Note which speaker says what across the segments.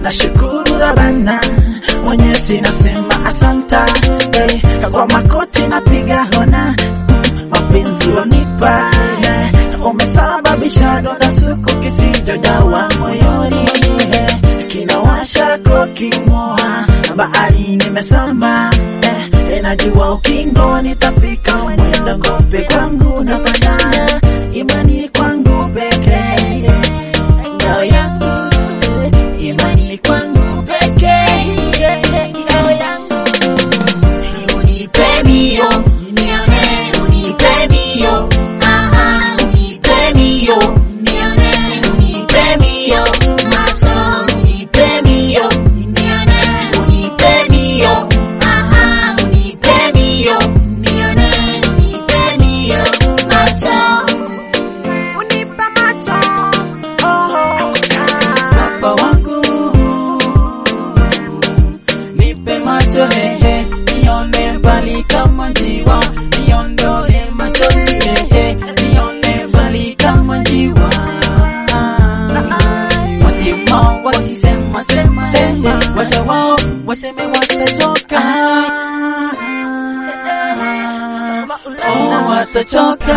Speaker 1: nashukuru Rabana, Mwenyezi nasema asanta hey, kwa makoti napiga hona mm, mapenzi wanipa hey, umesababisha donda suku kisicho dawa moyoni hey, kinawasha kokimoa bahari nimesamba eh, najua ukingo nitafika mwenda kope kwangu na bandana imani kwangu pekee ngao yangu imani kwangu pekee ngao yangu
Speaker 2: Unipe mio, nione, unipe mio, aha, unipe mio, nione, unipe mio, macho, unipe mio, nione, unipe mio, aha, unipe mio, nione, unipe mio, macho.
Speaker 1: unipa macho oh, baba wangu nipe macho hehe nione mbali kama njiwa niondole machozi hehe nione mbali kama njiwa wasema wakisema sema hehe wacha wao waseme watachoka oh, watachoka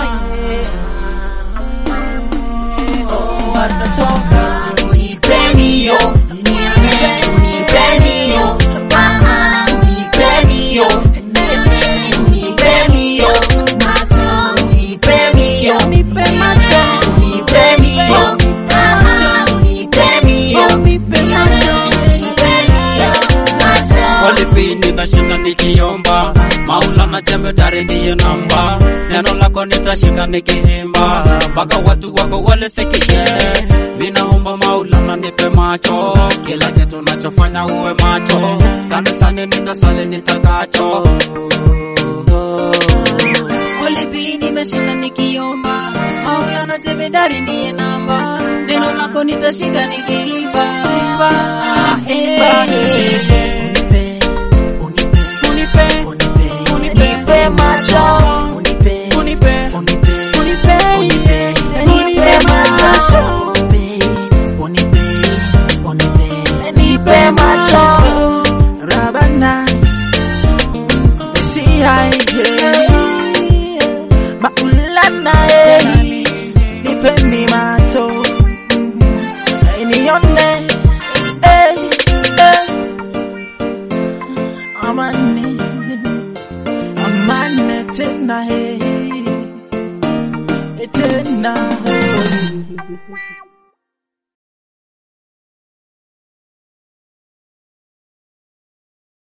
Speaker 1: oh, watachoka
Speaker 2: Unipe mio, nione, unipe mio, aha, unipe mio, nione, unipe mio, macho, unipe mio,
Speaker 1: nipe macho
Speaker 2: unipe mio, aha, unipe mio,
Speaker 1: nipe macho
Speaker 2: unipe mio, macho.
Speaker 3: Walipini nashinda nikiomba, Maulana jemedari ndiye namba, neno lako nitashika nikihimba, mpaka watu wako walisikie. Ninaomba Maulana nipe macho, kila kitu nachofanya uwe macho, kanisani nitasali nitakacho.
Speaker 4: Ulipi nimeshinda nikiomba, Maulana jemedari ndiye namba, neno lako nitashika nikiimba. Ah, eh, eh.
Speaker 1: Unipe macho, unipe, unipe, unipe, unipe, unipe, unipe macho, unipe, unipe, unipe macho, Rabana, Messiah, Maulana, nipe mi macho, nione, eh, eh, amani amane tena he tena